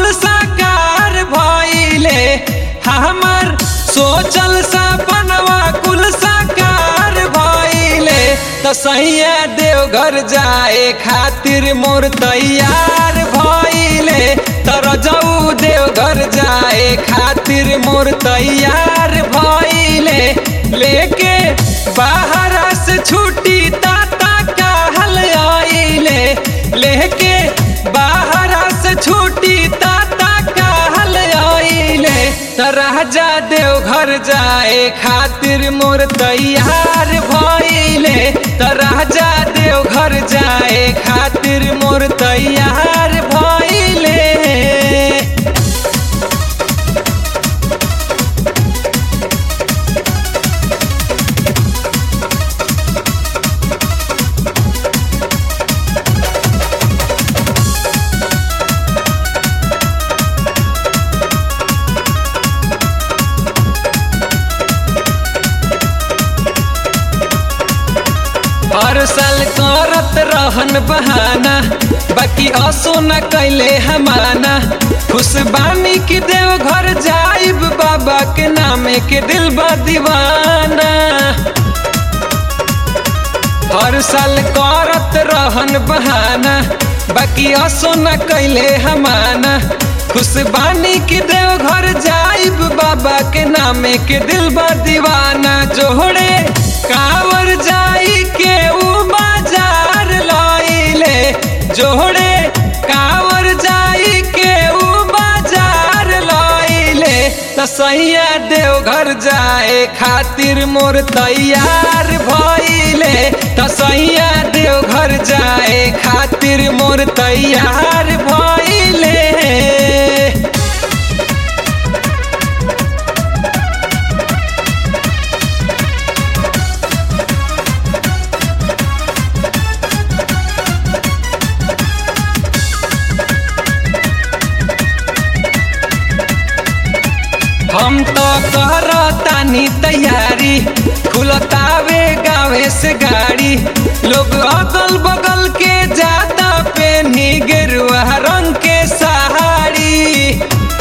कुल साकार भइले हमर सोचल सपनवा कुल साकार भइले त सैया देवघर जाए खातिर मोर तैयार भइले तर जाऊ देवघर जाए खातिर मोर तैयार भइले लेके बाहर से छुट्टी ताता कहल आइले लेके बाहर से छुट्टी ताता कहल आइले त राजा देवघर जाए खातिर मोर तैयार भइले त राजा देवघर जाए खातिर मोर तैयार भइले हर साल करत रहन बहाना बाकी असो न कैले हमाना खुश बानी कि देव घर जाइब बाबा के नामे के दिल बा दीवाना हर साल करत रहन बहाना बाकी असो न कैले हमाना खुश बानी कि देव घर जाइब बाबा के नामे के दिल बा दीवाना जोड़े कावर जाई के उ बाजार लइले जोड़े कावर जाई के उ बाजार लइले त सैया देवघर जाए खातिर मोर तैयार भइले त सैया देवघर जाए खातिर मोर तैयार भइले हम तो करतानी तैयारी खुलतावे गावे से गाड़ी लोग अगल बगल के जाता पेनी गेरुआ रंग के सहारी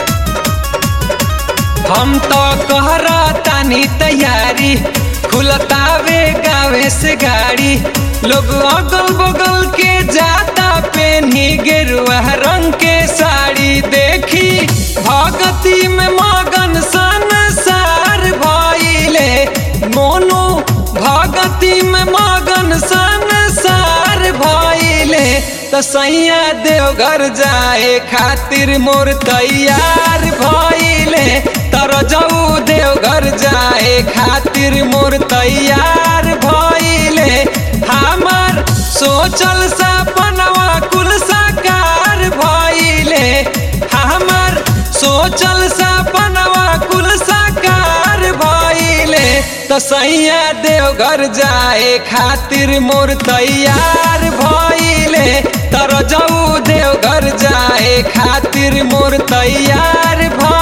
हम तो कहरतानी तैयारी खुलतावे गावे से गाड़ी लोग अगल बगल के जाता पेनी गेरुआ रंग के साड़ी देखी भगती में मगन संसार भइले मोनू भगती में मगन संसार भइले त सैया देवघर जाए खातिर मोर तैयार भइले तर जाऊ देवघर जाए खातिर मोर तैयार भइले हमर सोचल सपनवा कुल साकार भइले हमर सोचल सपनवा कुल साकार भइले त सैया देवघर जाए खातिर मोर तैयार भइले तर जाऊ देवघर जाए खातिर मोर तैयार भ